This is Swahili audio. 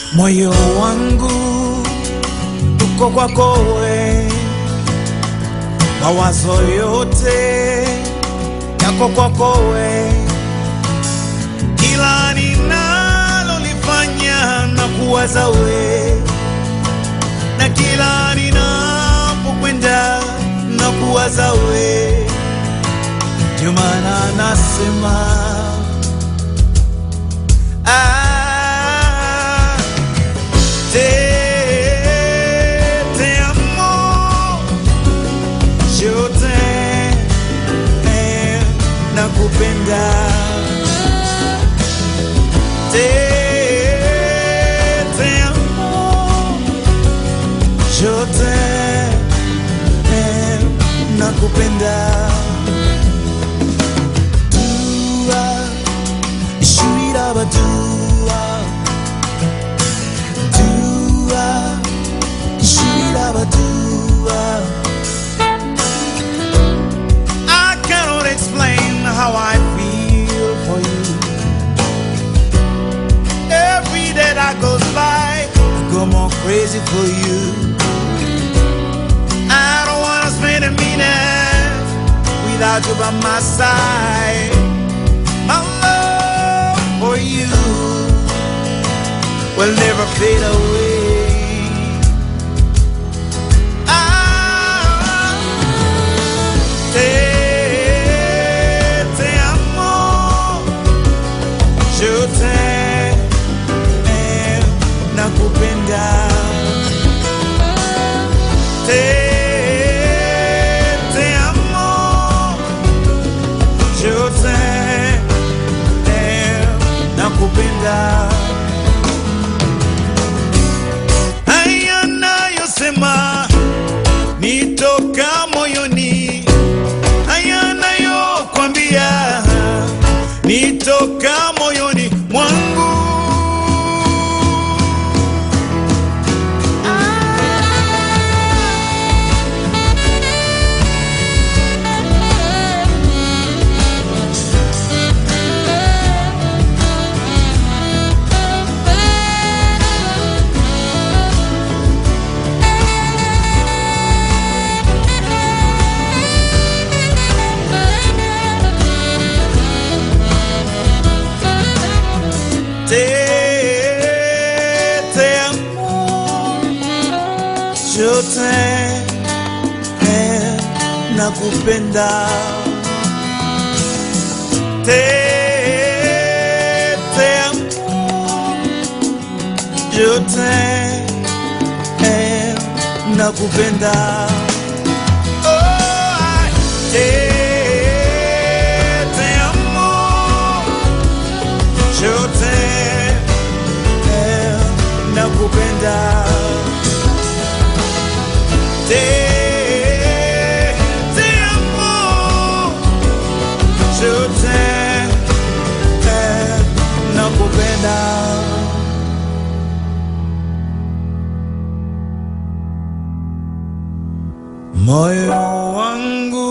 moyo wangu uko kwako we, mawazo yote yako kwako we, kila ninalolifanya na kuwaza we, na kila ninapokwenda na kuwaza we, ndio maana nasema ah, te, te amo, yo te eh, nakupenda te, te amo, yo te eh, nakupenda dua shiraba dua dua shiraba dua I cannot explain how I feel for you Every day that goes by I go more crazy for you I don't wanna spend a minute without you by my side my love for you will never fade away. Ah, te, te amo, yo te nakupenda. Te, te amo, yo te nakupenda. Haya nayosema nitoka moyoni, haya nayokwambia nitoka moyoni mwangu. Te, te amo, yo te eh, nakupenda. Te, te amo, yo te eh, nakupenda. Oh, ay, te, te amo. yo te eh, nakupenda te, te amo yo te eh, nakupenda moyo wangu